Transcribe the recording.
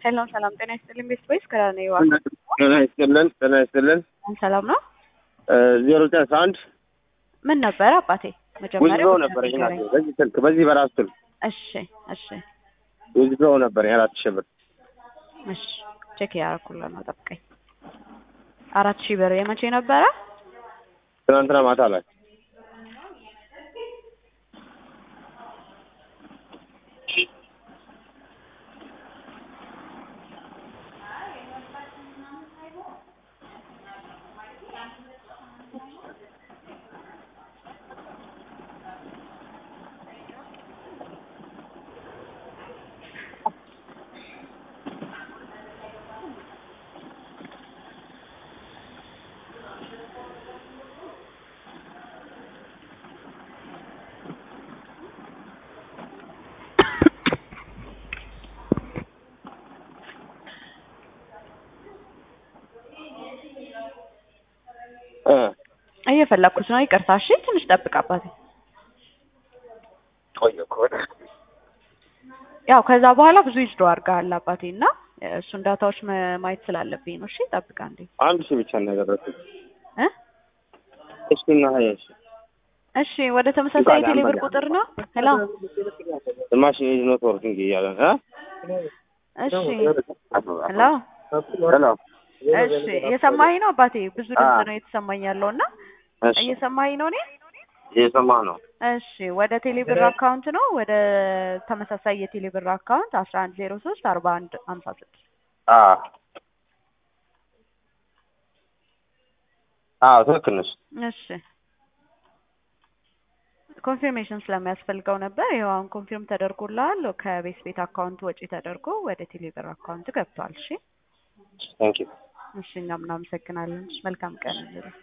ሰላም ሰላም፣ ጤና ይስጥልኝ ቤት ወይስ ከራነ ይዋ ጤና ይስጥልን ጤና ይስጥልን ሰላም ነው። ዜሮ ዘጠኝ አስራ አንድ ምን ነበረ አባቴ መጀመሪያ ውዝድሮ ነበር ይናት በዚህ ስልክ በዚህ በራሱ ስልክ እሺ እሺ ውዝድሮ ነበር የአራት ሺህ ብር እሺ ቼክ ያደረኩልህ ነው። ጠብቀኝ። አራት ሺህ ብር የመቼ ነበረ? ትናንትና ማታ ላይ እ እየፈለኩት ነው። ይቅርታ። እሺ ትንሽ ጠብቅ አባቴ። ቆየ እኮ በጣም ያው ከዛ በኋላ ብዙ ይዝዶ አድርገሃል አባቴ እና እሱን ዳታዎች መ- ማየት ስላለብኝ ነው። እሺ ጠብቅ አንዴ አንድ ሺህ ብቻ ነው ያደረኩት። እ እሱና ሀያ ሺህ እሺ ወደ ተመሳሳይ ቴሌብር ቁጥር ነው። ሄሎ ማሽን ኢዝ ኖት ወርኪንግ እያለ እ እሺ ሄሎ ሄሎ እሺ እየሰማኸኝ ነው አባቴ? ብዙ ድምፅ አዎ። ነው እየተሰማኝ ያለው እና እሺ እየሰማኸኝ ነው እኔ? እየሰማህ ነው እሺ ወደ ቴሌብር አካውንት ነው ወደ ተመሳሳይ የቴሌብር አካውንት አስራ አንድ ዜሮ ሶስት አርባ አንድ ሀምሳ ስድስት አ አዎ ትክክል ነሽ እሺ ኮንፊርሜሽን ስለሚያስፈልገው ነበር። ይኸው አሁን ኮንፊርም ተደርጎልሃል። ከቤት ቤት አካውንት ወጪ ተደርጎ ወደ ቴሌብር አካውንት ገብቷል። እሺ ታንክ ዩ እሺ እኛም እናመሰግናለን። እሺ መልካም ቀን እንግዲህ